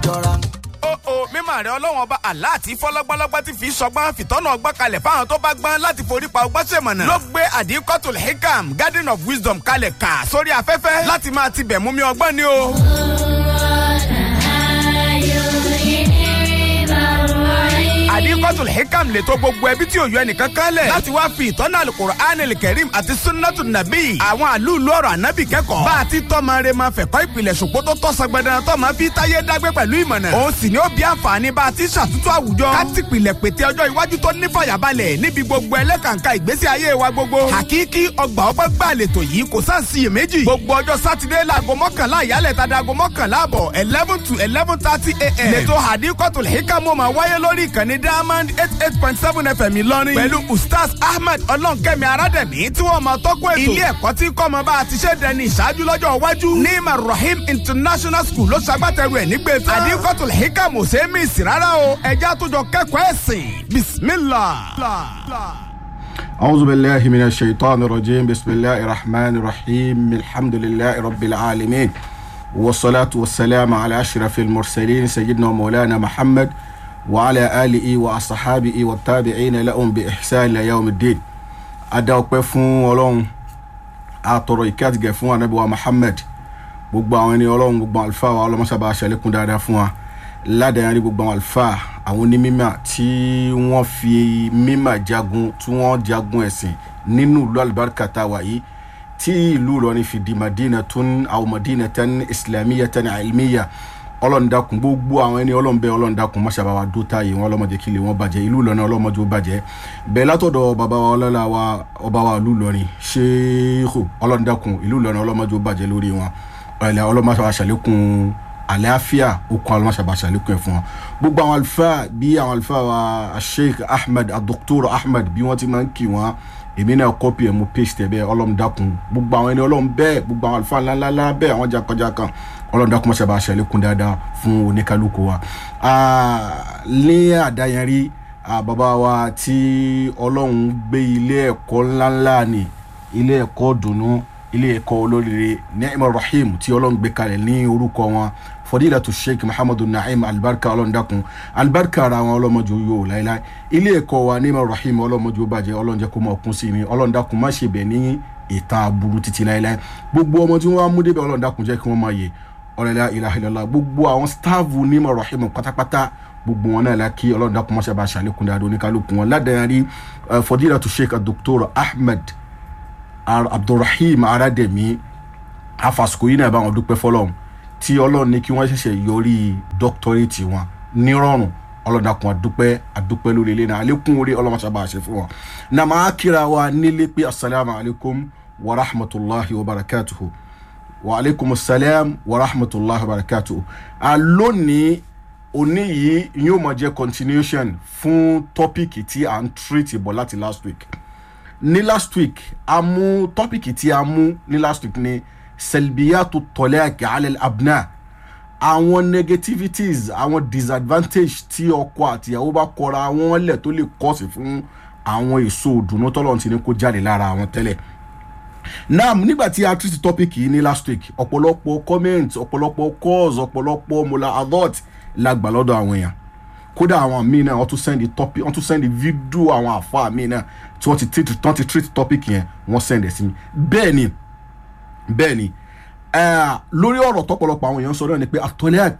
jọra. ó o mímọ̀ rẹ ọlọ́wọ́n ọba Allah àti fọlọ́gbọ́lọ́gbọ́ ti fi sọgbọ́n fìtọ́nà ọgbọ́n kalẹ̀ fáwọn tó bá gbọ́n láti forí pa ọgbọ́n sèmọ̀nà. ló gbé àdìkọ́tò hikam garden of wisdom kalẹ̀ kà sórí afẹ́fẹ́ láti máa ti bẹ̀ mú mi ọgbọ́n ni o. àdìkọ́tò hikam lè tó gbogbo ẹbí tí òyò ẹnìkan kan lẹ̀ láti wá fi ìtọ́nà alukur'an kẹrim àti sunnatu nabi àwọn àlùlù ọ̀rọ̀ ànábì kẹ́kọ̀ọ́ bá a ti tọ́mọ rẹ máa fẹ̀kọ́ ìpìlẹ̀ ṣùgbọ́n tó tọ́ sọgbẹ́dẹ́ tó máa fi táyé dágbé pẹ̀lú ìmọ̀nà òun sì ni ó bí àǹfààní bá a ti ṣàtúntò àwùjọ ká ti pìlẹ̀ pété ọjọ́ iwájú tó ní fàyàbalẹ̀ níbi gbogbo ẹlẹ́kàǹkà ìgbésí ayé wa gbogbo hakiki ọgbà ọgbà gbà lẹ́tọ̀ yìí kò sáà sí iyèméjì gbogbo ọjọ́ sátidé láago mọ́kànlá ìyálẹ̀ tàdá aago mọ́kànlá àbọ̀ eleven to eleven thirty a.m. lẹ́tọ̀ hadikotul hikamu máa wáyé lórí ìkànnì diamond eight eight point seven fm ìlọrin pẹ̀lú ustaz ahmed ọlọ́nkẹ́mi arádẹ̀mí tí wọ́n máa tọ́kọ̀ ètò ilé ẹ̀kọ́ tí kọ́ ọmọ bá a ti ṣe dẹni ìṣáájú lọ́jọ́ iwájú ní marahim international school ló ṣagbátẹrù ẹ̀ nígbè tán hadikotul hikamu ṣe é mí sí rárá o ẹ̀já àtúnjọ kẹ́kọ̀ọ́ ẹ̀sìn bismillah. أعوذ بالله من الشيطان الرجيم بسم الله الرحمن الرحيم الحمد لله رب العالمين والصلاة والسلام على أشرف المرسلين سيدنا مولانا محمد وعلى آله وأصحابه والتابعين لهم بإحسان إلى يوم الدين أدعوك فون ولون أطرق كاتك فون نبي محمد gbogbo àwọn ẹni ọlọ́run gbogbo àwọn àlùfáà wa ọlọ́mọṣàbà aṣàlékún dáadáa fún wa ládàáyárí gbogbo àwọn àlùfáà àwọn onímímà tí wọ́n fi mímà jagun tí wọ́n jagun ẹ̀sìn nínú ìlú alibarika tá a wà yìí tí ìlú Ìlọrin fi di madina tún àwọn madina tán islamiyya tán ilmiya ọlọ́run dákun gbogbo àwọn ẹni ọlọ́run bẹ́ẹ̀ ọlọ́run dákun mọ́ṣábà wa dó táyé wọn ọlọ́mọdé kí lè wọ́n bàjẹ́ ìlú Ìlọrin ọlọ́mọdé ó bàjẹ́ bẹ́ẹ̀ látọ̀dọ̀ bàbá wa ọlọ́lá wa ọba wa ìlú Ìlọrin ṣéèkù ọlọ́run dákun ìlú Ìlọrin ọlọ́mọdé ó bàjẹ́ lórí wọn ọ̀lẹ́ ọlọ́mọṣábà ṣàlékún àlàáfíà okun ọlọ́mọṣàbà ṣàlékún ẹ̀ fún wọn gbogbo àwọn àlùfáà bí àwọn àlùfáà wa sheikh ahmed adoktor ahmed bí wọ́n ti máa ń kí wọn èmi náà kọ́pì ẹ̀ mo paste ẹ̀ bẹ́ẹ̀ ọlọ́run dákun gbogbo àwọn ẹni ọlọ́run bẹ́ẹ̀ gbogbo àwọn àlùfáà ńláńlá bẹ́ẹ̀ àwọn jàǹkànjàǹkàn ọlọ́run dákun mọ́ṣàbà ṣàlékún dáadáa fún oníkálukú wa. ní àdáyẹnrí bàbá wa tí ọlọ́run gbé ilé ẹ̀kọ́ ńláńlá ni ilé ẹ̀kọ́ dùnú ilé ẹ̀kọ́ olóríire Ni'mal Rahim tí ọlọ́run gbé kalẹ̀ ní orúkọ wọn fọdílàtú sheikh muhammadu na'im alibarika ọlọ́ndàkùn alibarika ara wọn ọlọ́mọdé yóò láéláé ilé ẹ̀kọ́ wa Ni'mal Rahim ọlọ́mọdé bàjẹ́ ọlọ́njẹ́ kó mọ̀ kún sí ni ọlọ́ndàkùn má ṣe bẹ̀ ní ìta aburú títí láéláé gbogbo ọmọ tí wọ́n á mú débẹ̀ ọlọ́ndàkùn jẹ́ kí wọ́n máa yẹ ọ̀rẹ́lá ilaha illallah gbogbo àwọn stáàfù Ni'mal Rahim pátápátá gbogbo wọn náà la kí ọlọ́ndàkùn má ṣe bá ṣàlékún dáadọ́ oníkálukú wọn ládàárí fọdílàtú sheikh dr ahmed abdulrahim arademi afasiko yìí náà bá wọn dúpẹ́ fọlọ́run tí ọlọ́run ní kí wọ́n ṣẹ̀ṣẹ̀ yọrí dọ́kítọ́rẹ́tì wọn nírọ̀rùn ọlọ́dàkùn àdúpẹ́ àdúpẹ́ lórí ilé náà àlékún orí ọlọ́mọṣàbà àṣẹ fún wọn. náà máa kíra wa nílé pé asalaamu alaykum wa rahmatulahi wa barakatuhu wa alaykum salaam wa rahmatulahi wa barakatuhu. lónìí òní yìí yóò máa jẹ́ continuation fún tọ́pìkì tí à ń treat bọ̀ láti last week ní last week a mú tọ́pìkì tí a mú ní last week ni selbiyatu tọ́lẹ́àkì alẹ́ abna àwọn negativities àwọn disadvantage tí ọkọ àtìyàwó bá kọra wọn lẹ̀ tó lè kọ́sì fún àwọn èso òdùnnú tọ́lọ́run ti ní kó jáde lára àwọn tẹ́lẹ̀ náà nígbà tí a treat topic yìí ní last week ọ̀pọ̀lọpọ̀ comment ọ̀pọ̀lọpọ̀ calls ọ̀pọ̀lọpọ̀ mola adult la gbà lọ́dọ̀ àwọn èèyàn kódà àwọn míì náà wọ́n tún send topic wọ́n tún send video àwọn àfa míì náà tí wọ́n ti treat wọ́n ti treat topic yẹn wọ́n send ẹ̀ sí mi bẹ́ẹ̀ ni bẹ́ẹ̀ ni lórí ọ̀rọ̀ tọ́pọ̀lọpọ̀ àwọn èèyàn sọ náà ni pé atọ́lẹ́àk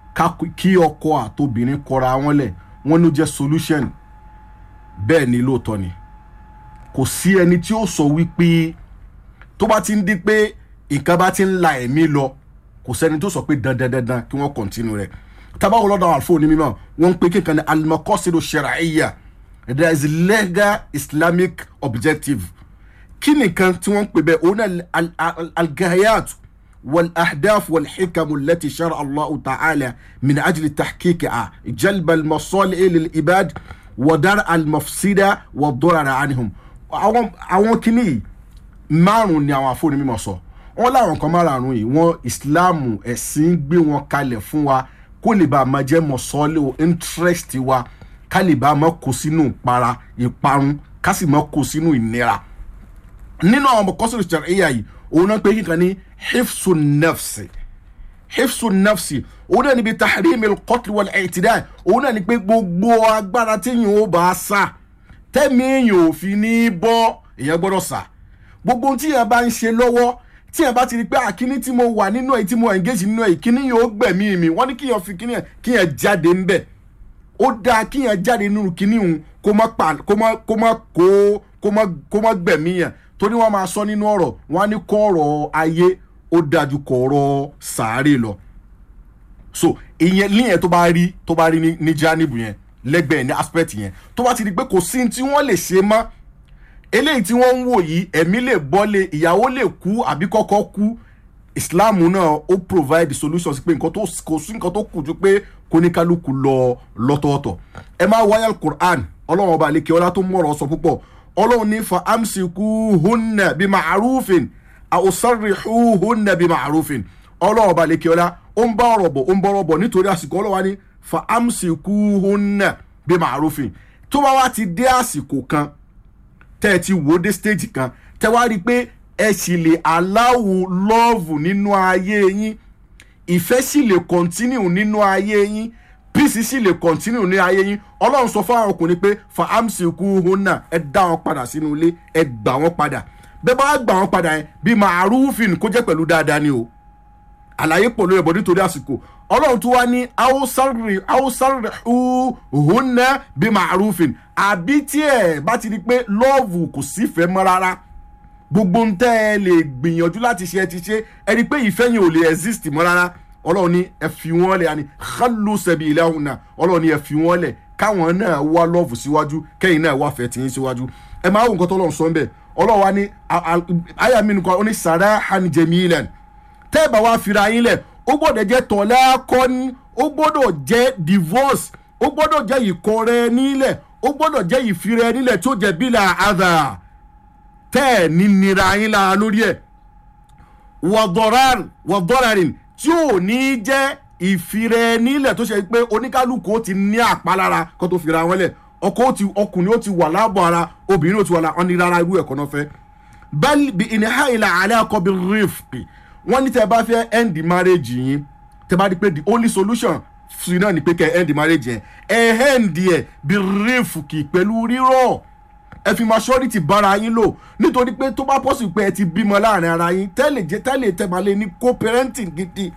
kí ọkọ àtobìnrin kọra wọn lẹ̀ wọ́n ló jẹ́ solution bẹ́ẹ̀ ni lóòótọ́ ni kò sí ẹni tí ó sọ wípé tó bá ti ń di pé nǹkan bá ti ń la ẹ̀mí lọ kò sẹ́ni tó sọ pé dandan dandan kí wọ́n continue rẹ̀ tabawo lọ́dọ̀ àwọn àlùfáà onímọ̀ wọ́n ń pe kíkan ní alimakọ́sídò shar'iyya there is legal islamic objective kí nìkan tí wọ́n ń pè bẹ́ẹ̀ òun náà algayat والاهداف والحكم التي شرع الله تعالى من اجل تحقيقها جلب المصالح للعباد ودرء المفسده والضرر عنهم àwọn àwọn kìíní márùn ni àwọn àfọwọ́ni mímọ̀ sọ wọn láwọn kan márùn yìí wọn ìsìláàmù ẹ̀sìn gbé wọn kalẹ̀ fún wa kó lè bá a máa jẹ́ mọ̀sọ́lẹ̀ interest wa ká lè bá a máa kó sínú ìpara ìparun ká sì máa kó sínú ìnira nínú àwọn ọmọ kọ́sìrì ṣàríyà yìí òun náà pé kíkan ní hifsun nafsi hifsu nafsi òun náà níbi tahrimi al-qatl wal-i'tida òun náà ní pé gbogbo agbára téèyàn ó bá sá tẹ́mi èèyàn ò fi ní bọ́ èèyàn gbọ́dọ̀ sá gbogbo ohun tí èèyàn bá ń ṣe lọ́wọ́ tí èèyàn bá ti rí pé àkíní tí mo wà nínú ẹ̀ tí mo engage nínú ẹ̀ kíní yóò gbẹ̀mí mi wọ́n ní kíyàn fi kíní yẹn kíyàn jáde ńbẹ̀ ó dáa kíyàn jáde nínú kíní òun kó má pa kó má kó má kó kó má kó má gbẹ̀mí yẹn torí wọ́n máa sọ nínú ọ̀rọ̀ wọ́n á ní kọ́ ọ̀rọ̀ ayé ó dájú kọ́ ọ̀rọ̀ sàárè lọ so ìyẹn líyẹn tó bá rí tó bá rí ní ní jánìbù yẹn lẹ́gbẹ̀ẹ́ ní aspect yẹn tó bá ti di pé kò sí tí wọ́n lè ṣe mọ́ eléyìí tí wọ́n ń wò yìí ẹ̀mí lè bọ́lé ìyàwó lè kú àbí kọ́kọ́ kú islam náà ó provide solutions pé nǹkan tó kò sí nǹkan tó kù ju pé kóníkálukú lọ lọ́tọ̀ọ̀tọ̀ ẹ máa wáyà quran ọlọ́run ọba àlekè ọlá tó mọ̀rọ̀ sọ púpọ̀ ọlọ́run ní fa amsiku hunna bí ma'arufin àwòsàrìhù hunna bí ma'arufin ọlọ́run ọba àlekè ọlá ó ń bá ọ̀rọ̀ bọ̀ ó ń bọ̀rọ̀ bọ̀ nítorí àsìkò ọlọ́wà ní fa amsiku hunna bí ma'arufin tó bá wá ti dé àsìkò kan tẹ́ ẹ ti wò ó dé stage kan tẹ́ wá rí i pé ẹ sì lè aláwo lọ́ọ̀vù nínú ayé yín ìfẹ́ sì lè continue nínú ayé yín peace sì lè continue ní ayé yín ọlọ́run sọ fún àwọn ọkùnrin pé fa amsiku hunna ẹ dá wọn padà sínú ilé ẹ gbà wọn padà bẹ́ẹ̀ bá gbà wọn padà yẹn bí ma'arufin kó jẹ́ pẹ̀lú dáadáa ni o àlàyé pọ̀ lórí ẹ̀bọ̀ nítorí àsìkò ọlọ́run tó wá ní hausarri hausarri hunna bí ma'arufin àbí tí ẹ bá ti di pé lọ́ọ̀vù kò sífẹ̀ẹ́ mọ́ rárá gbogbo ń tẹ́ ẹ lè gbìyànjú láti ṣe ẹ ti ṣe ẹ rí i pé ìfẹ́ yẹn ò lè exist mọ́ rárá ọlọ́run ní ẹ fi wọ́n lẹ̀ àní khallu sabilahunna ọlọ́run ní ẹ fi wọ́n lẹ̀ káwọn náà wá lọ́ọ̀vù síwájú kẹ́yìn náà wá fẹ́ tìyín síwájú ẹ máa wò nǹkan tó lọ́run sọ ń bẹ̀ ọlọ́run wa ní àyà mi nìkan ó ní sarahan jamilan tẹ́ ẹ bá wá fira yín lẹ̀ ó gbọ́dọ̀ jẹ́ tọ̀lá kọ́ni ó gbọ́dọ̀ jẹ́ divorce ó gbọ́dọ̀ jẹ́ ìkọrẹ nílẹ̀ ó gbọ́dọ̀ jẹ́ ìfirẹ nílẹ̀ tí ó jẹ́ bílà àdà tẹ́ ẹ̀ ní nira yín lára lórí ẹ̀ wọ̀dọ́rarin tí ò ní jẹ́ ìfirẹ nílẹ̀ tó ṣe pé oníkálukú ó ti ní àpalára kó tó fira wọn lẹ̀ ọkọ ó ti ọkùnrin ó ti wà láàbọ̀ ara obìnrin ó ti wà láàbọ̀ ní rárá irú ẹ̀kọ́ náà fẹ́ bẹ́ẹ̀ bí ìníhà ìlà àlẹ́ akọ bí rìfì wọ́n ní tẹ́ ẹ bá fẹ́ end marriage yín tẹ́ bá di pé the only solution sí náà ni pé kẹ́ ẹ end marriage yẹn ẹ end ẹ bí rìfì pẹ̀lú rírọ̀ ẹ fi maturity bára yín lò nítorí pé tó bá pọ̀sì pé ẹ ti bímọ láàrin ara yín tẹ́lẹ̀ jẹ́ tẹ́lẹ̀ tẹ́balẹ̀ ní co-parenting gidi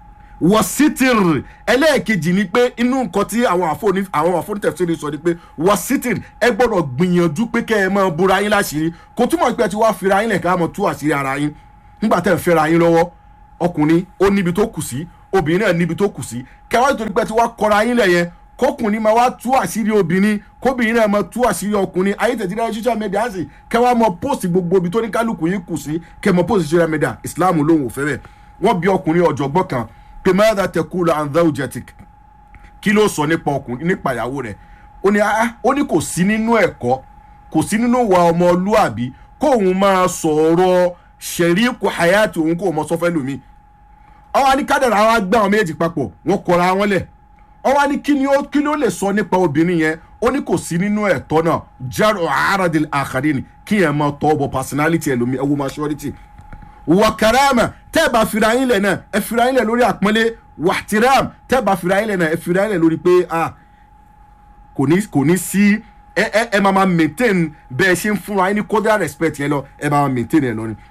wọ́sítìrì ẹlẹ́ẹ̀kejì ni pé inú nǹkan tí àwọn àfọ̀ní àwọn àfọ̀ní tẹ̀síìrì sọ ni pé wọ́sítìrì ẹ gbọ́dọ̀ gbìyànjú pé kẹ́ ẹ máa búra yín láṣìírí kò túmọ̀ pé ẹ ti wá fira yín lẹ̀ ká mọ̀ tú àṣírí ara yín nígbà tẹ́ ẹ fẹ́ra yín lọ́wọ́ ọkùnrin ó níbi tó kù sí obìnrin náà níbi tó kù sí kẹwàá nítorí pé ẹ ti wá kọra yín lẹ̀ yẹn kọkùnrin máa wá tú àṣírí obìnrin kóbìnrin náà máa tú àṣírí ọkùnrin ayé tẹ̀síra social media sì kẹwàá mọ post gbogbo ibi tó ní kálukú yín kù sí kẹ mọ post social media Islam lòun ò fẹ́ bẹ́ẹ̀ wọ́n bí ọkùnrin ọ̀jọ̀gbọ́n kan pé mẹ́ta tẹ̀kú and zawjatik kí ló sọ nípa ọkùnrin nípa ìyàwó rẹ̀ ó ní ah ó ní kò sí nínú ẹ̀kọ́ kò sí nínú wa ọmọlúàbí kóun máa sọ̀rọ̀ ṣẹ̀ríkù hayati òun kò mọ sọ́fẹ́ lómi ọwọ́ ní kádàrà wa gbé àwọn méjì papọ̀ wọ́n kọra wọn lẹ̀ ọwọ́ ní kí ni ó kí ló lè sọ nípa obìnrin yẹn ó ní kò sí nínú ẹ̀tọ́ náà jaro aradil akharin kí yẹn máa tọ́ bọ personality ẹlòmí ẹwọ́ maturity wà karama tẹ́ ẹ bá fira yín lẹ̀ náà ẹ fira yín lẹ̀ lórí àpọ́nlé wàtíram tẹ́ ẹ bá fira yín lẹ̀ náà ẹ fira yín lẹ̀ lórí pé ah kò ní kò ní sí ẹ ẹ ẹ máa ma maintain bẹ́ẹ̀ ṣe ń fún wa ní cordial respect yẹn lọ ẹ máa ma maintain ẹ lọ ni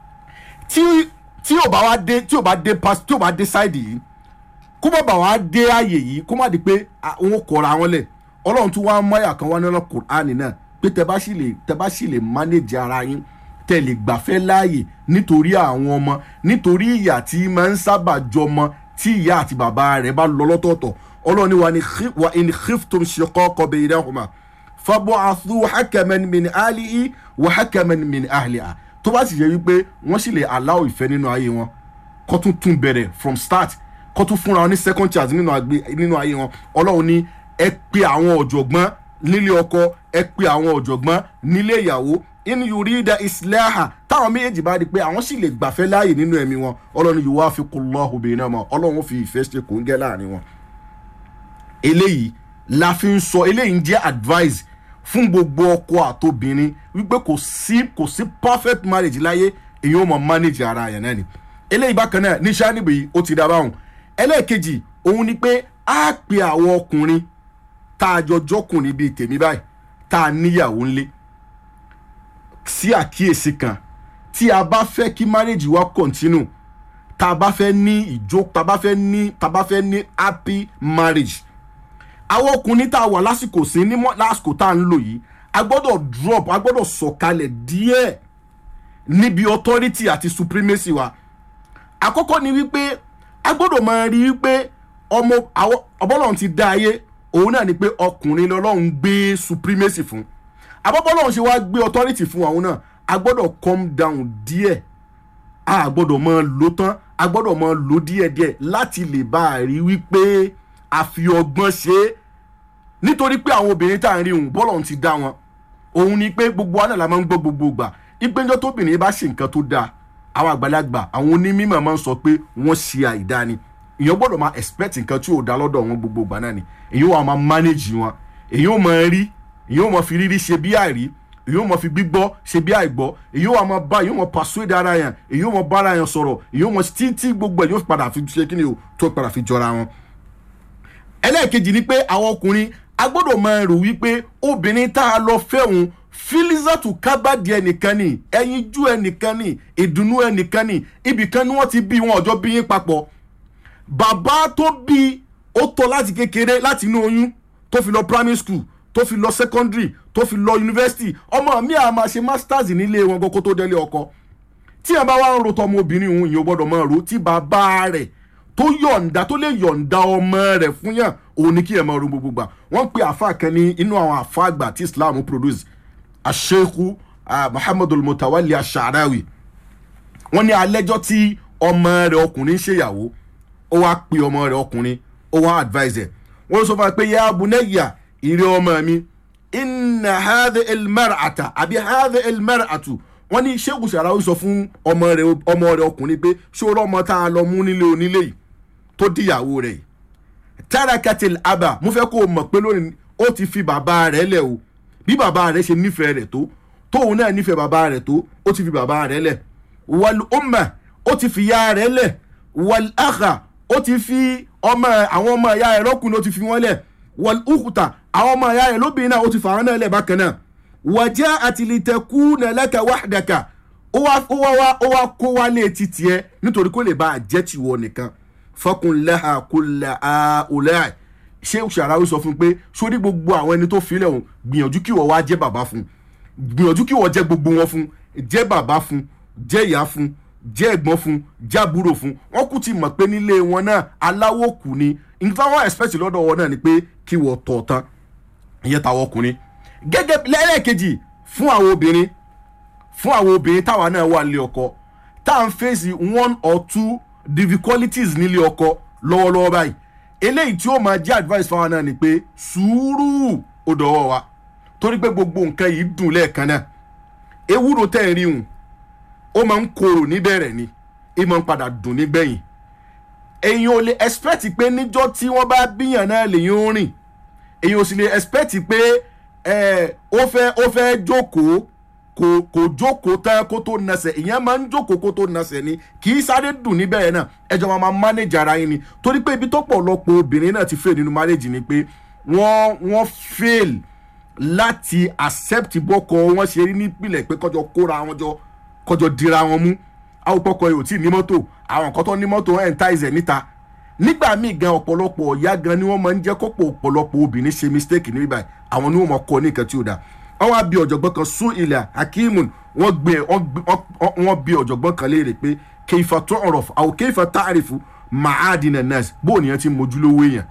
tí tí ò bá wá dé tí ò bá dé pass tí ò bá dé side yìí kó má bà wá dé ààyè yìí kó má di pé àwọn kọra wọn lẹ̀ ọlọ́run tún wá mọ́yà kan wá nínú Kùránì náà pé tẹ bá sì lè tẹ bá sì lè manage ara yín tẹ lè gbàfẹ́ láàyè nítorí àwọn ọmọ nítorí ìyà tí máa ń sábà jọmọ tí ìyá àti bàbá rẹ̀ bá lọ lọ́tọ̀ọ̀tọ̀ ọlọ́run ní wa ní wa in khiftum shiqaqa baynahuma fab'athu hakaman min ahlihi wa hakaman min ahliha tó bá sì yẹ wípé wọ́n sì lè allow ìfẹ́ nínú ayé wọn kó tún tún bẹ̀rẹ̀ from start kó tún fúnra wọn ní second chance nínú ayé wọn ọlọ́run ní ẹ pe àwọn ọ̀jọ̀gbọ́n nílé ọkọ ẹ pe àwọn ọ̀jọ̀gbọ́n nílé ìyàwó in yurida islaha táwọn méjèèjì bá di pé àwọn sì lè gbàfẹ́ láàyè nínú ẹ̀mí wọn ọlọ́run yuwafiqullahu bainahuma ọlọ́run fi ìfẹ́ ṣe kò ń gẹ́ láàrin wọn. eléyìí la fi ń sọ eléyìí ń jẹ́ advice fún gbogbo ọkọ àtobìnrin wípé kò sí kò sí perfect marriage láyé èyí ó mọ manage ara yẹn náà ni eléyìí bákan náà ní sanibu yìí ó ti dá báwọn ẹlẹ́ẹ̀kejì òun ni pé á pe àwọn ọkùnrin tá a jọ jọkùnrin bíi tèmi báyìí tá a níyàwó ńlé sí àkíyèsí kan tí a bá fẹ́ kí marriage wa continue tá a bá fẹ́ ní ìjó tá a bá fẹ́ ní tá a bá fẹ́ ní happy marriage àwọn ọkùnrin tá a wà lásìkò sí ní mọ́- lásìkò tá a ń lò yìí a gbọ́dọ̀ drop a gbọ́dọ̀ sọ̀kalẹ̀ díẹ̀ níbi authority àti supremacy wa àkọ́kọ́ ni wípé a gbọ́dọ̀ máa rí wípé ọmọ àwọn ọbọ̀lọ́run ti dá ayé òun náà ni pé ọkùnrin lọ́lọ́run gbé supremacy fún àbọ̀bọ̀lọ́run ṣe wá gbé authority fún àwọn náà a gbọ́dọ̀ calm down díẹ̀ a gbọ́dọ̀ máa lò tán a gbọ́dọ̀ máa lò díẹ̀díẹ̀ láti lè bá a rí wípé a fi ọgbọ́n ṣe é nítorí pé àwọn obìnrin tá à ń rí òun bọ́lọ̀ ti dá wọn òun ni pé gbogbo wa náà la máa ń gbọ́ gbogbo gbà ìpéjọ tóbìnrin bá ṣe nǹkan tó dáa àwọn àgbàlagbà àwọn onímọ̀ máa ń sọ pé wọ́n ṣe àìdá ni èèyàn gbọ́dọ̀ máa expect nǹkan tí ò dá lọ́dọ̀ wọn gbogbo gbà náà ni èèyàn wà máa manage wọn èèyàn ò máa rí èèyàn ò máa fi rírí ṣe bí àìrí èèyàn ò máa fi gbígbọ́ ṣe bí àìgbọ́ èèyàn wà máa bá èèyàn ò máa persuade ara yẹn èèyàn ò máa bá ara yẹn sọ̀rọ̀ èèyàn ò máa títí gbogbo ẹ̀ yóò padà fi ṣe kí ni o tó padà fi jọra wọn ẹlẹ́ẹ̀kejì ni pé àwọn ọkùnrin a gbọ́dọ̀ máa rò wípé obìnrin tá a lọ fẹ́ òun filizatu kábàdì ẹnìkan ni ẹyinjú ẹnìkan ni ìdùnnú ẹnìkan ni ibìkan ni wọ́n ti bí wọn ọjọ́ bí yín papọ̀ bàbá tó bí ó tọ́ láti kékeré láti inú oyún tó fi lọ primary school tó fi lọ secondary tó fi lọ university ọmọ mi à máa ṣe masters nílé wọn kó tó délé ọkọ tí ẹ bá wá ń ro tọmọ obìnrin òun ìyẹn ò gbọ́dọ̀ máa ro tí bàbá rẹ̀ tó yọ̀ǹda tó lè yọ̀ǹda ọmọ rẹ̀ fún yàn òun ni kí ẹ máa ro gbogbo gbà wọ́n pe àfa kan ní inú àwọn àfa àgbà tí islam produce asheku muhammadu mutawali asharawi wọ́n ní alẹ́jọ́ tí ọmọ rẹ̀ ọkùnrin ń ṣèyàwó ó wá pe ọmọ rẹ̀ ọkùnrin ó wá advise ẹ̀ wọ́n ló sọ fún wa pé ya bunayya ìrẹ́ ọmọ mi inna hadhi ilmar'ata àbí hadhi ilmar'atu wọ́n ní sheikh sharawi sọ fún ọmọ rẹ̀ ọmọ rẹ̀ ọkùnrin pé ṣé o rọ́mọ tá a lọ mú nílé onílé yìí tó díyàwó rẹ̀ yìí tarakatil aba mo fẹ́ kó o mọ̀ pé lónìí ó ti fi bàbá rẹ̀ lẹ̀ o bí bàbá rẹ̀ ṣe nífẹ̀ẹ́ rẹ̀ tó tóun náà nífẹ̀ẹ́ bàbá rẹ̀ tó ó ti fi bàbá rẹ̀ lẹ̀ wal umma ó ti fi ya rẹ̀ lẹ̀ wal akha ó ti fi ọmọ àwọn ọmọ ìyá rẹ̀ lọ́kùnrin ó ti fi wọ́n lẹ̀ wal ukhta àwọn ọmọ ìyá rẹ̀ lóbìnrin náà ó ti fà wọ́n náà lẹ̀ bákan náà wàjẹ́ àtìlítẹ̀kù nẹ̀lẹ́kẹ̀ wàhdàkà ó wá ó wá wá ó wá kó wálé títì ẹ nítorí kó lè bá a jẹ́ tiwọ nìkan fọkùnlẹ́hà kúlẹ̀ àólẹ́ ṣé ṣàráwí sọ fún un pé sórí gbogbo àwọn ẹni tó filẹ̀ òun gbìyànjú kí wọ́n wá jẹ́ bàbá fún gbìyànjú kí wọ́n jẹ́ gbogbo wọn fún jẹ́ bàbá fún jẹ́ ìyá fún jẹ́ ẹ̀gbọ́n fún jẹ́ àbúrò fún wọ́n kú ti mọ̀ pé nílé wọn náà aláwọ̀ kù ni nǹkan wọn expect lọ́dọ̀ wọn náà ni pé kí wọ́n tọ̀ tán ìyẹn táwọn ọkùnrin gẹ́gẹ́ lẹ́ẹ̀kejì fún àwọn obìnrin fún àwọn obìnrin táwa náà wà nílé ọkọ tá à ń fèsì one or two difficulties nílé ọkọ lọ́wọ́lọ́wọ́ báyìí eléyìí tí ó máa jẹ́ advice fáwọn náà ni pé sùúrù ó dọ̀wọ́ wa torí pé gbogbo nǹkan yìí dùn lẹ́ẹ̀kan náà ewúro tẹ̀ ń rí hùn ó máa ń korò níbẹ̀rẹ̀ ni ó máa ń padà dùn nígbẹ̀yìn èyàn ò lè expect pé níjọ́ tí wọ́n bá bíyàn náà lèyìn ó rìn èyàn ò sì lè expect pé ẹ ó fẹ́ ó fẹ́ jókòó kò kò jókòó tán kó tó nasẹ̀ ìyẹn máa ń jókòó kó tó nasẹ̀ ni kì í sáré dùn níbẹ̀ náà ẹjọ́ máa máa manage ara yín ni torí pé ibi tó pọ̀lọpọ̀ obìnrin náà ti fail nínú marriage ni pé wọ́n wọ́n fail láti accept bọ́kọ wọn ṣe rí nípìnlẹ̀ pé kọjọ kóra wọn jọ kọjọ dira wọn mú àwòpọ̀kọ yóò tí ì ní mọ́tò àwọn nǹkan tó ní mọ́tò ẹ̀ ń ta ìzẹ̀ níta nígbà míì gan ọ̀pọ̀lọpọ̀ ọ̀yá gan ni wọ́n máa ń jẹ́ kọ́pọ̀ ọ̀pọ̀lọpọ̀ obìnrin ṣe mistake níbí báyìí àwọn ni wọ́n máa kọ́ ní nǹkan tí ó dáa wọ́n wá bí ọ̀jọ̀gbọ́n kan sún ilẹ̀ hakeemun wọ́n gbé wọ́n bí ọ̀jọ̀gbọ́n kan léèrè pé keifa tó ọ̀rọ̀ àwọn keifa táàrífù mahadina nurse bó nìyẹn ti mójúlówó èèyàn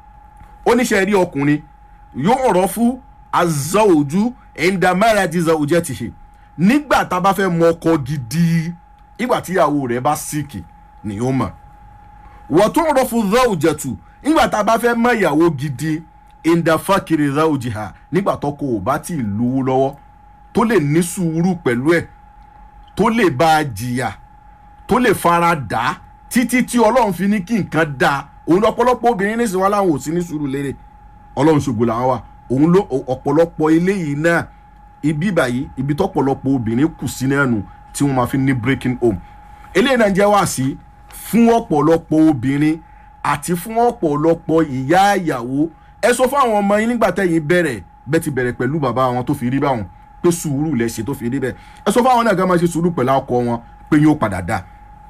oníṣẹ́ rí ọkùnrin yóò ọ̀rọ̀ fún azawujú ẹ̀ńdàmára ti zawujẹ́ ti ṣe nígbà tá a bá fẹ́ mọ ọkọ gidi nígbà tíyàwó rẹ̀ bá síkì ni ó mọ̀ wọ́n tó ọ̀rọ̀ fún zawujẹ́tù nígbà tá a bá fẹ́ mọ ìyàwó gidi indafakiri zawujiha nígbà tọkọ ò bá tí ì lówó lọ́wọ́ tó lè ní sùúrù pẹ̀lú ẹ̀ tó lè bá a jìyà tó lè fara dà á títí tí ọlọ́run fi ní kí nǹkan dá òun lọ́pọ̀lọpọ̀ obìnrin ní ìsìn wa láwọn ò sí ní sùúrù lérè ọlọ́run ṣògo làwọn wà òun ló ọ̀pọ̀lọpọ̀ eléyìí náà ibi báyìí ibi tọ́pọ̀lọpọ̀ obìnrin kù sí náà nù tí wọ́n máa fi ní breaking home eléyìí náà jẹ́ wá sí fún ọ̀pọ̀lọpọ̀ obìnrin àti fún ọ̀pọ̀lọpọ̀ ìyá ìyàwó ẹ sọ fún àwọn ọmọ yín nígbà tẹ́yìn bẹ̀rẹ̀ bẹ́ẹ̀ ti bẹ̀rẹ̀ pẹ̀lú bàbá wọn tó fi rí báwọn pé sùúrù lẹ ṣe tó fi rí bẹ́ẹ̀ ẹ sọ fún àwọn náà ká máa ṣe sùúrù pẹ̀lú ọkọ wọn pé yóò padà dá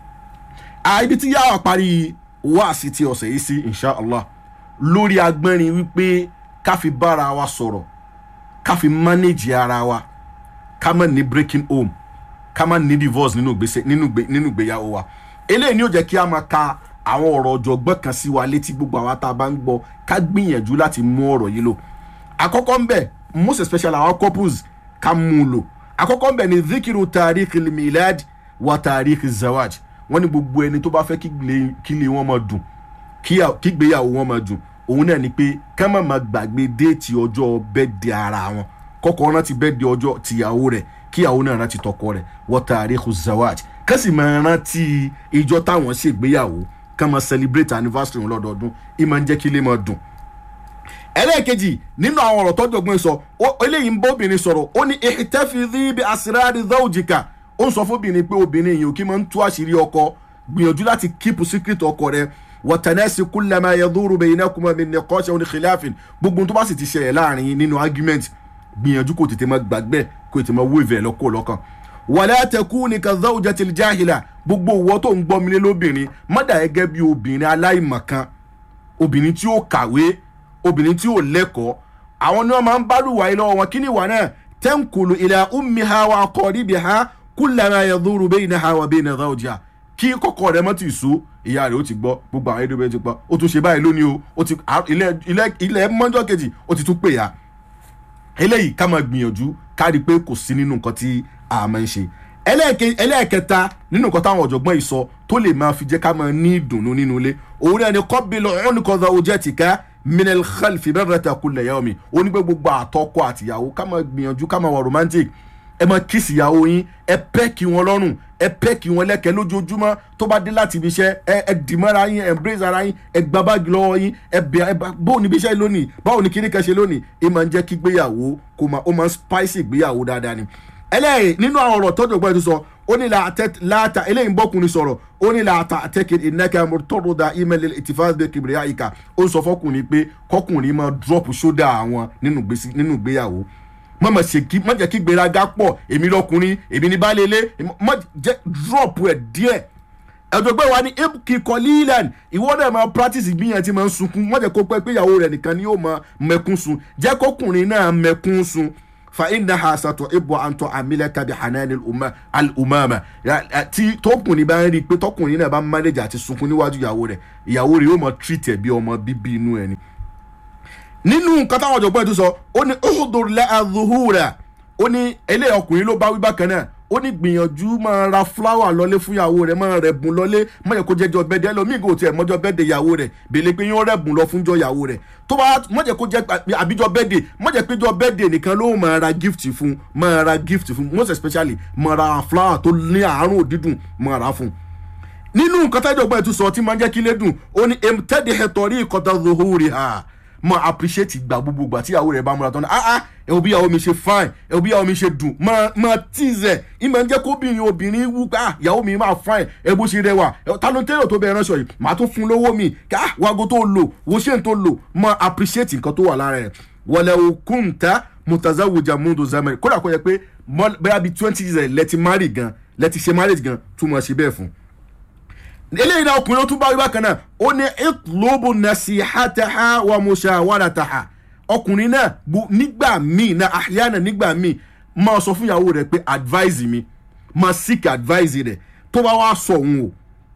ibi tí yàrá parí wáàsí ti ọ̀sẹ̀ yìí sí inshallah lórí agbẹ́rin wípé ká fi bára wa sọ̀rọ̀ ká fi manage ara wa ká má ní breaking home ká má ní divorce nínú ìgbésẹ̀ nínú ìgbé nínú ìgbéyàwó wa eléyìí ni ó jẹ́ kí a máa ka àwọn ọ̀rọ̀ ọ̀jọ̀gbọ́n kan sí wa létí gbogbo àwa tá a bá ń gbọ́ ká gbìyànjú láti mú ọ̀rọ̀ yìí lò àkọ́kọ́ ń bẹ̀ most especially àwọn couples ká mú un lò àkọ́kọ́ ń bẹ̀ ni zikiru tariq milad wa tariq zawaj wọ́n ní gbogbo ẹni tó bá fẹ́ kí ilé wọn máa dùn kí ìgbéyàwó wọn máa dùn òun náà ni pé ká má máa gbàgbé déètì ọjọ́ bẹ́ẹ̀dẹ̀ ara wọn kọ́kọ́ rántí bẹ́ẹ̀dẹ̀ ọjọ́ tìyàwó rẹ̀ kíyàwó náà rántí tọkọ rẹ̀ wa tariq zawaj ká sì máa rántí ìjọ táwọn ṣègbéyàwó ká máa celebrate anniversary wọn lọ́dọọdún ìmọ̀ ń jẹ́ kí ilé máa dùn ẹlẹ́ẹ̀kejì nínú àwọn ọ̀rọ̀ tọ́jú ọgbọ́n sọ eléyìí ń bọ́ obìnrin sọ̀rọ̀ ó ní ìtẹ́fìdí bí asirari zawjika ó ń sọ fóbìnrin pé obìnrin yìí ò kí máa ń tú àṣírí ọkọ gbìyànjú láti keep secret ọkọ rẹ wọ̀tẹ̀nẹ́sì kúlẹ̀mà yẹ̀dúró bẹ̀yìn náà kúmọ̀ mi ní kọ́ṣẹ́ oní khilafin gbogbo tó bá sì ti ṣẹlẹ̀ láàrin yín nínú argument gbìyànjú kò tètè máa gbàgbẹ́ kò tètè máa wéèvẹ̀ ẹ̀ lọ́kọ̀ lọ́kàn wàlẹ́ àtẹkù ní kazawjà tìlì jáhìlà gbogbo òwò tó ń gbọ́ mi lé lóbìnrin mọ́dà gẹ́gẹ́ bí obìnrin aláìmọ̀kan obìnrin tí ó kàwé obìnrin tí ò lẹ́kọ̀ọ́ àwọn ni wọ́n máa ń bá lùwà yìí lọ́wọ́ wọn kí ni ìwà náà tẹ́ǹkùlù ilẹ̀ ummiha wa qaribiha kullama yadhuru baynaha wa bayna zawjiha kí kọ́kọ́ rẹ̀ mọ́ ti so ìyá rẹ̀ ó ti gbọ́ gbogbo àwọn ẹ̀dọ́gbẹ́ ti gbọ́ ó tún ṣe báyìí lónìí o ó ti ilẹ̀ mọ́jọ́ kejì ó ti tún pè ya eléyìí ká máa gbìyànjú ká rí i pé kò sí nínú nǹkan tí a máa ń ṣe ẹlẹ́ẹ̀kẹta nínú nǹkan táwọn ọ̀jọ̀gbọ́n yìí sọ tó lè máa fi jẹ́ ká máa ní ìdùnnú nínú ilé òun náà ni kọ́bílọ̀ ọ̀nìkọ̀dà ojẹ́tìká minel khalfi bẹ́rẹ̀ta kulẹ̀ yà omi ó ní pé gbogbo àtọkọ àtìyàwó ká máa gbìyànjú ká máa wà romantic ẹ máa kíìsì ìyàwó yín ẹ pẹ́ kí wọn lọ́rùn ẹ pẹ́ kí wọn lẹ́kẹ̀ẹ́ lójoojúmọ́ tó bá dé láti ibi iṣẹ́ ẹ ẹ dìmọ́ra yín ẹ embrace ara yín ẹ gba báàgì lọ́wọ́ yín ẹ bẹ̀ ẹ báwo ni ibi iṣẹ́ lónìí báwo ni kíní kan ṣe lónìí ẹ máa ń jẹ́ kí gbéyàwó kó máa ó máa ń spicy gbéyàwó dáadáa ni ẹlẹ́yìn nínú àwọn ọ̀rọ̀ tọ́jú ọgbọ́n ètò sọ ó ní láàtà eléyìí ń bọ́kùnrin sọ̀rọ̀ ó ní láàtà àtẹ́kẹ̀ ìnáka mọ̀tọ́rọ̀dà ìmẹ̀lẹ̀ ìtìfáàdé kìbìrì àyíká ó ń sọ fọkùnrin pé kọkùnrin máa drop ṣódà àwọn nínú ìgbéyàwó má má ṣe kí má jẹ́ kí gbéraga pọ̀ èmi lọkùnrin èmi ní baálé ilé má jẹ́ drop ẹ̀ díẹ̀ ẹ̀dọ̀gbẹ́ wa ní ibki kọ́lílẹ̀n ìwọ náà máa practice ìgbìyànjú tí máa ń sunkún má jẹ́ kó pẹ́ pé ìyàwó rẹ̀ nìkan ni yóò máa mẹ́kún sun jẹ́ kọkùnrin náà mẹ́kún sun fa innaha satuhibbu an tu'amilaka bi hanani al-umama tí tọkùnrin bá ń rí i pé tọkùnrin náà bá ń manage àti sunkún níwájú ìyàwó rẹ̀ ìyàwó rẹ̀ yóò máa treat ẹ̀ bí ọmọ bíbí inú ẹ̀ ni. nínú nǹkan táwọn ọ̀jọ̀gbọ́n ètò sọ ó ní uhudur laha zuhura ó ní eléyìí ọkùnrin ló bá wí bákan náà ó ní gbìyànjú máa ra fúláwà lọlé fún ìyàwó rẹ̀ máa rẹ̀bùn lọlé má yẹ kó jẹ́jọ́ bẹ́ẹ̀dẹ̀ ẹlòmíì kò tiẹ̀ mọ́jọ́ bẹ́ẹ̀dẹ̀ ìyàwó rẹ̀ bèlè pé yóò rẹ̀bùn lọ fúnjọ́ ìyàwó rẹ̀ tó bá má jẹ́ kó jẹ́ àbíjọ́ bẹ́ẹ̀dẹ̀ má jẹ́ péjọ́ bẹ́ẹ̀dẹ̀ nìkan ló máa ra gift fún máa ra gift fún most especially máa ra fúláwà tó ní àárùn òdídùn máa ra fún nínú nǹkan tájọ́ gbọ́n ẹ̀ tún sọ tí máa ń jẹ́ kí lé dùn ó ní emtẹ́dẹ̀ ẹ̀tọ́rí ìkọ́tà zuhuri ha mọ appreciate ìgbà gbogbo ìgbà tí ìyàwó rẹ bá múra tán náà ah ah ẹ wo bí ìyàwó mi ṣe fine ẹ wo bí ìyàwó mi ṣe dùn mọ mọ tease ẹ ìmọ̀ ń jẹ́ kó obìnrin obìnrin wú pé ah ìyàwó mi máa fine ẹ bó ṣe rẹwà ta ló ń tẹ́lẹ̀ tó bẹ ránṣọ yìí màá tún fún lówó mi ká wago tó lò wo ṣé n tó lò mọ appreciate nǹkan tó wà lára ẹ wọlé òkúńtà mutazawuja mundu zamani kódà kó yẹ pé bẹ́ẹ̀ bí twenty years lẹ́ti marry gan lẹ́ti ṣe marriage gan túmọ̀ ṣe bẹ́ẹ̀ fún eléyìí náà ọkùnrin ó tún bá wí bákan náà ó ní ìtlóbù nasihataha wa mushawarataha ọkùnrin náà nígbà míì náà àyànà nígbà míì máa sọ fún ìyàwó rẹ pé advise mi máa seek advice rẹ tó bá wá sọ òun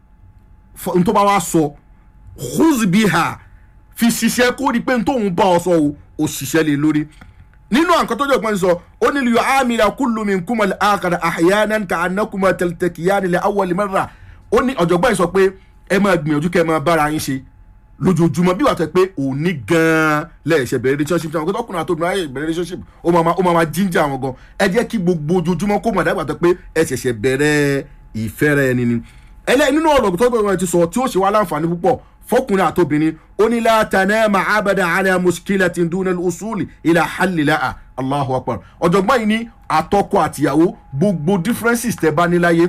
o tó bá wá sọ huzbiha fi ṣiṣẹ́ kó rí pé tóun bá ọ sọ o ò ṣiṣẹ́ lé lórí nínú àǹkan tó jọ̀gbọ́n sọ ó ní liyọ amila kullu minkum al-akhar ahyanan ka annakuma taltakiyani li awwal marra ó ní ọ̀jọ̀gbọ́n yìí sọ pé ẹ máa gbìyànjú kẹ́ ẹ máa bára yín ṣe lójoojúmọ́ bí wàá tẹ pé òní gan-an lẹ́ẹ̀ṣẹ̀ bẹ̀rẹ̀ relationship tí àwọn akẹ́kọ̀ọ́ ọkùnrin àti obìnrin ayé bẹ̀rẹ̀ relationship ó máa ó máa jíjà àwọn gan ẹ jẹ́ kí gbogbo ojoojúmọ́ kó máa dàgbà tẹ pé ẹ ṣẹ̀ṣẹ̀ bẹ̀rẹ̀ ìfẹ́ rẹ ni ni. ẹlẹ́ nínú ọ̀rọ̀ tó gbọ́dọ̀ ti sọ tí ó ṣe wá láǹfààní púpọ̀ fọkùnrin àti obìnrin ó ní látàná máa abada ala muskilatin duna al-usuli ila hallilaha Allahu akbar ọ̀jọ̀gbọ́n yìí ní àtọkọ àtìyàwó gbogbo differences tẹ bá ní láyé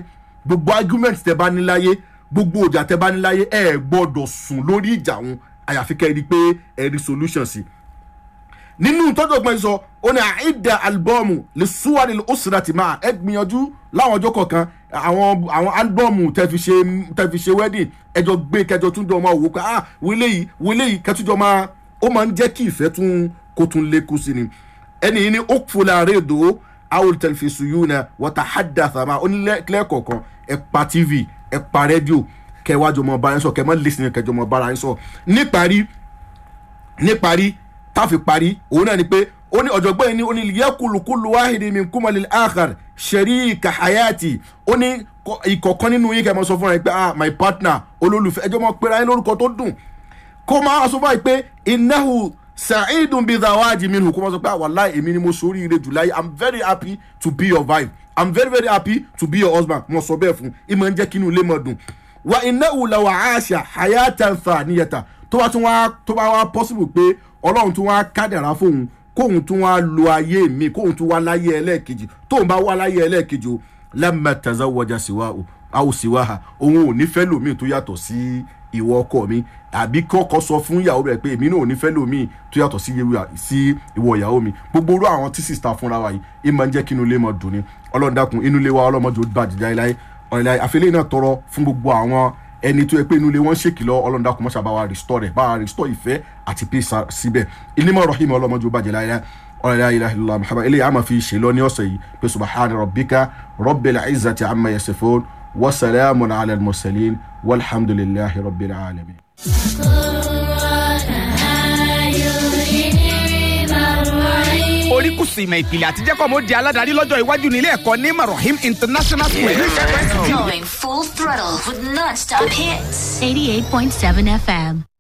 gbogbo argument tẹ bá ní láyé gbogbo ọjà tẹ bá ní láyé ẹ gbọ́dọ̀ sùn lórí ìjà wọn àyàfi kẹ́ ẹ rí i pé ẹ rí solution sí nínú tọ́jú ọgbọ́n sọ ó ní àìdá álbọ́ọ̀mù lè súwárì ó sì láti máa ẹ gbìyànjú láwọn ọjọ́ kọ̀ọ̀kan àwọn àwọn álbọ́ọ̀mù tẹ fi ṣe tẹ fi ṣe wedding ẹjọ́ gbé kẹjọ tún jọ máa wò pé ah wọlé yìí wọlé yìí kẹtùjọ máa ó máa ń jẹ́ kí ìfẹ́ tún kó tún lékún sí ni ẹni yìí ní ó fúnra rẹ̀ dò àwọn tẹlifíṣù yìí náà wọ́n ta hádà sàmà ó ní lẹ́ẹ̀kọ̀ọ̀kan ẹ pa tv ẹ pa rédíò kẹwàá jọmọ bára yín sọ kẹ mọ́ lẹ́sìn kẹjọ mọ́ bára yín sọ níparí níparí táfi parí òun náà ni pé ó ní ọ̀jọ̀gbọ́n yìí ní ó ní yẹ́kùlùkùlù wáhìdì mi kúmọ̀lì àkàr ṣẹ̀rí kàhayàtì ó ní ìkọ̀kan nínú yín kẹ́ mọ́ sọ fún ẹ pé ah my partner olólùfẹ́ ẹjọ́ mọ́ pera yín lórúkọ tó dùn kó máa sọ fún ẹ pé ináhù sa'idun bi zawaji minhu kó máa sọ pé ah wàláì èmi ni mo sórí ire jù láyé i'm very happy to be your wife i'm very very happy to be your husband mo sọ bẹ́ẹ̀ fún ìmọ̀ ń jẹ́ kínú ilé mọ̀ dùn wa ináhù làwọn àṣà hayatan thaniyata tó bá tún wá tó bá wá possible pé ọlọ́run tún wá kádàrá fóun kóun tún wá lo ayé mi kóun tún wá láyé ẹlẹ́ẹ̀kejì tóun bá wá láyé ẹlẹ́ẹ̀kejì o lamma tazawwaja siwa o aw siwaha òun ò ní fẹ́ lòmíì tó yàtọ̀ sí ìwọ ọkọ mi àbí kọ́kọ́ sọ fún ìyàwó rẹ̀ pé èmi náà ò ní fẹ́ lòmíì tó yàtọ̀ sí ìwọ ìyàwó mi gbogbo orú àwọn tí sista fúnra wa yìí ìmọ̀ ń jẹ́ kí inú ilé mọ̀ dùn ni ọlọ́run dákun inú ilé wa ọlọ́mọdé ó bàjẹ́ láéláé ọ̀rẹ́láì àfẹ́lẹ́ náà tọrọ fún gbogbo àwọn ẹni tó yẹ pé inú ilé wọn ṣèkìlọ̀ ọlọ́run dákun mọ́ṣá bá wa restore rẹ̀ bá wa restore ìfẹ́ àti peace síbẹ̀ inimọ̀ rahim ọlọ́mọdé ó bàjẹ́ láéláé ọ̀rẹ́lá ilaha illallah muhammad eléyìí a máa fi ṣe lọ ní ọ̀sẹ̀ yìí pé subahana rabbika rabbil izzati amma yasifun wa salamun ala al-mursalin walhamdulillahi rabbil alamin. oríkùsù ìmọ̀ ìpìlẹ̀ àtijẹ́kọ̀ mo di aládàárí lọ́jọ́ iwájú nílé ẹ̀kọ́ ní marahim international school. Going full throttle with non-stop hits. 88.7 FM.